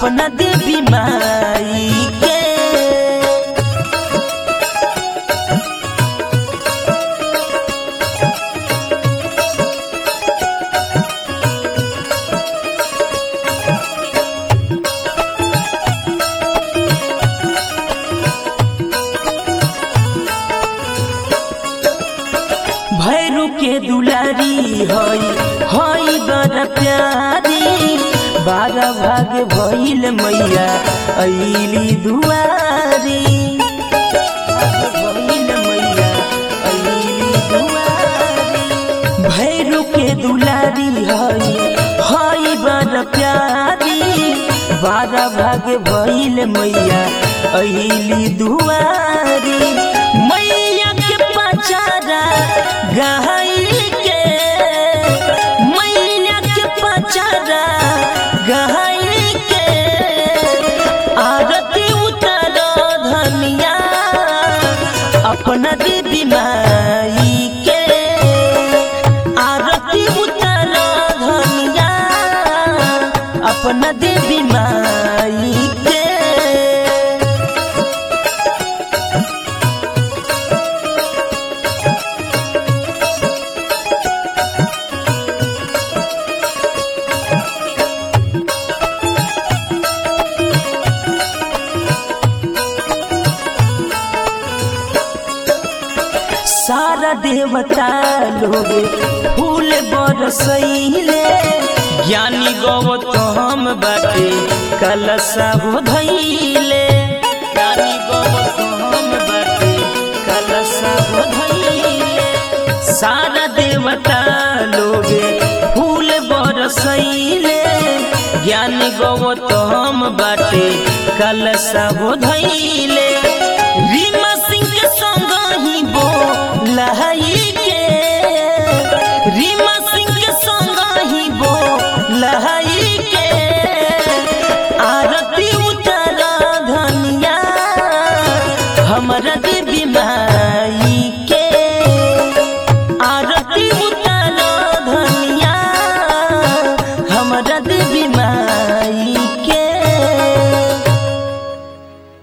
अपना देवी माई के भैरू के दुलारी हई हई बड़ प्यारी बारह भाग भइल मैया अइली दुआरी भइल मैया अइली दुआरी भैरू के दुलारी हई हई बड़ प्यारी बारह भाग भइल मैया अइली दुआरी मैया के पचारा गहाई के मैया के पचारा गहाई के आरती उतर धनिया अपना दीदी माई के आरती उतर धनिया अपना देवी माई के सारा देवता लोग फूल बरसैले ज्ञानी गौतम बाटे कलशा हो धैले ज्ञानी गौतम बाटे कलशा हो धैले सारा देवता लोग फूल बरसैले ज्ञानी गौतम बाटे कलशा हो धैले रीमा सिंह के संग ही बो लहई के रीमा सिंह के संग ही बो लहई के आरती उतर धनिया हमरा देवी माई